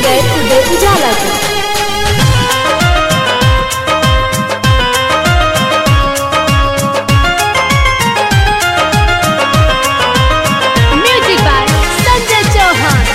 singer उदय उजाला को music by Sanjay Chauhan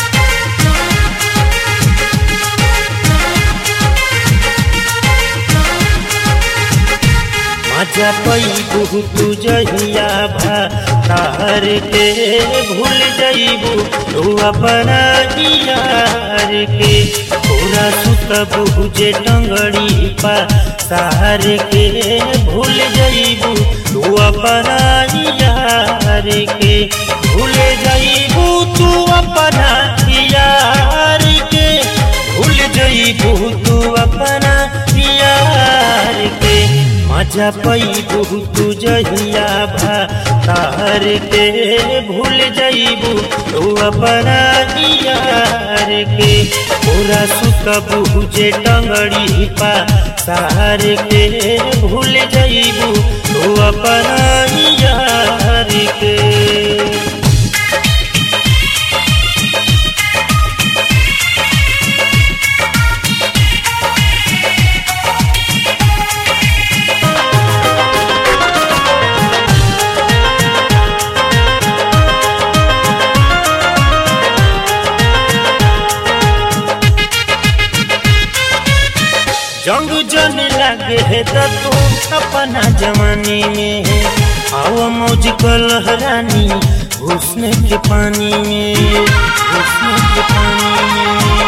मजा पैबू तू जहिया भार के भूल जइबू तू अपना यार के पूरा सुतबू जे टंगड़ी पा सार के भूल जइबू तू अपना यार के भूल जइबू तू अपना यार के भूल जइबू तू अपना यार के मजा पैबू तू जहिया भार के भूल जइबू तू अपना यार के पूरा सुतबू जे टंगड़ी पा सार के भूल जइबू तू अपना यार के जंग जन लगे है तो तू अपना जवानी में है आओ मौज को लहरानी घुसने के पानी में घुसने के पानी में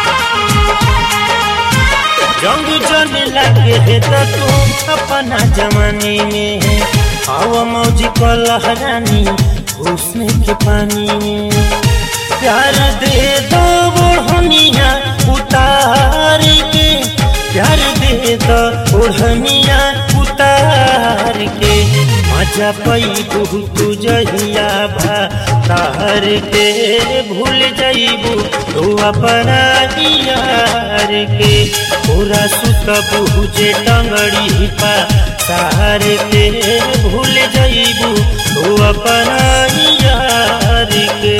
जंग जन लगे है तो तू अपना जवानी में है आओ मौज को लहरानी घुसने के पानी में प्यार दे दो ओढ़निया उतार के प्यार दे दो ओढ़निया उतार के मजा पैबू तू जहिया भार के भूल जइबू तू अपना यार के पूरा सुतबू जे टंगड़ी पा सार के भूल जइबू तू अपना यार के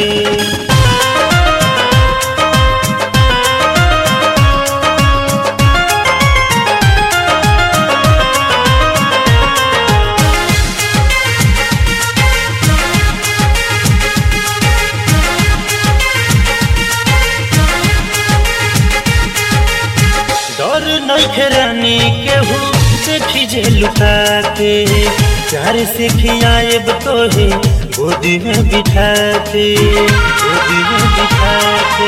डर नहीं रानी केहू देखी जे लुकाते प्यार से खियाएब तो है गोदी में बिठाते गोदी में बिठाते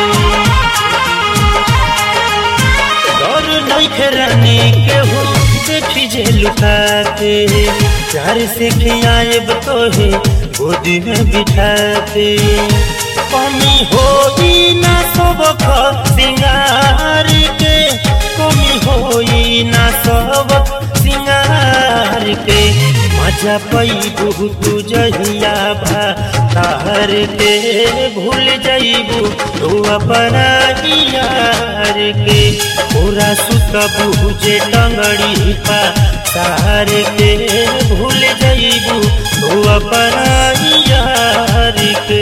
डर नहीं रानी केहू देखी जे लुकाते प्यार से खियाएब तो है गोदी में बिठाते कमी होई ना सबक सिंगार के कमी होई ना सबक सिंगार के मजा पैबू तू जहिया भार के भूल जइबू तू अपना यार के पूरा सुतबू जे टंगड़ी पा सार के भूल जइबू तू अपना यार के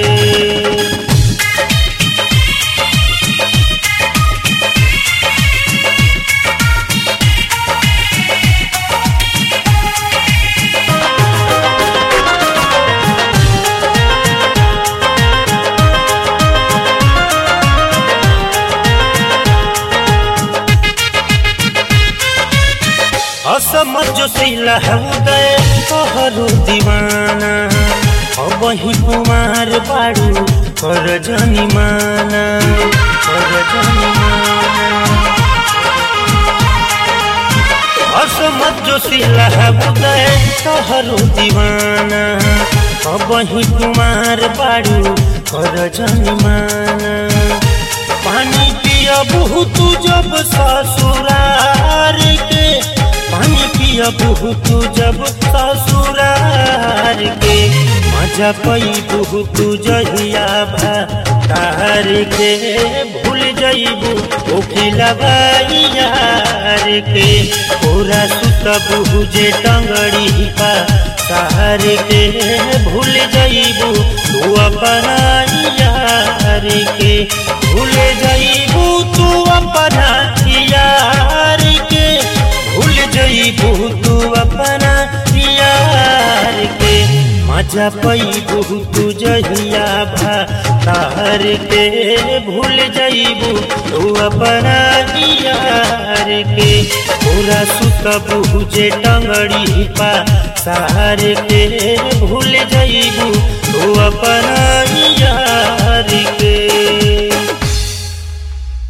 असमझ जो सिला है उदय कहरु दीवाना अब ही कुमार बाड़ू कर जनी माना कर जनी माना असमझ जो सिला है उदय कहरु दीवाना अब ही कुमार बाड़ू कर जनी माना पानी पिया बहुत जब ससुरार के पानी पिया बहुत जब ससुरार के मजा पैबू तू जहिया भार के भूल जइबू ओखिलबा यार के पूरा सुतबू जे टंगड़ी पा सार के भूल जइबू तू अपना यार के भूल जइबू मजा पैबू तू जहिया भा तार के भूल जइबू तू अपना यार के पूरा सुतबू जे टंगड़ी पा सार के भूल जइबू तू अपना यार के